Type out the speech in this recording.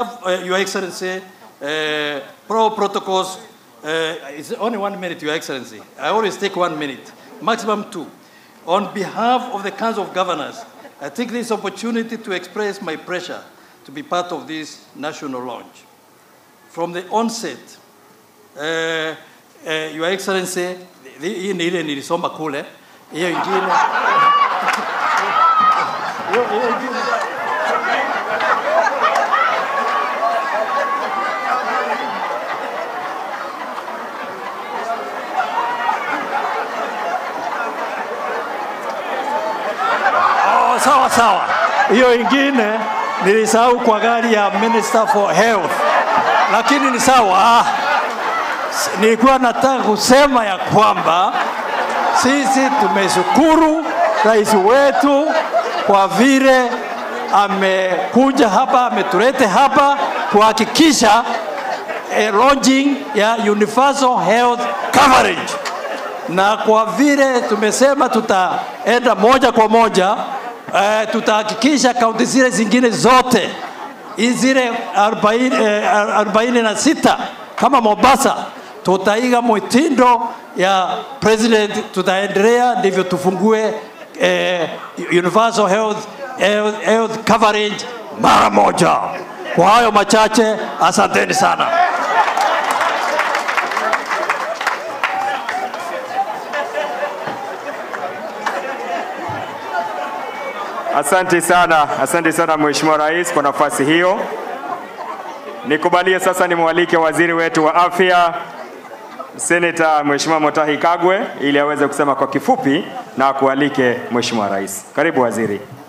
uh, Your Excellency, uh, pro protocols, uh, it's only one minute, Your Excellency. I always take one minute, maximum two. On behalf of the Council of Governors, I take this opportunity to express my pressure to be part of this national launch. From the onset, uh, uh, Your Excellency, hii ni ile nilisoma kule, hiyo ingine hiyo hiyo ingine Oh, sawa sawa. Hiyo ingine nilisahau kwa gari ya Minister for Health, lakini ni sawa. Ah, s- Nilikuwa nataka kusema ya kwamba sisi tumeshukuru rais wetu kwa vile amekuja hapa, ametulete hapa kuhakikisha eh, launching ya universal health coverage na kwa vile tumesema tutaenda moja kwa moja eh, tutahakikisha kaunti zile zingine zote hizi zile 40, eh, 46 kama Mombasa tutaiga mwitindo ya president, tutaendelea ndivyo tufungue eh, universal health, health, health coverage mara moja. Kwa hayo machache, asanteni sana. Asante sana, asante sana Mheshimiwa Rais kwa nafasi hiyo. Nikubalie sasa nimwalike waziri wetu wa afya Seneta Mheshimiwa Mutahi Kagwe ili aweze kusema kwa kifupi na akualike Mheshimiwa Rais. Karibu waziri.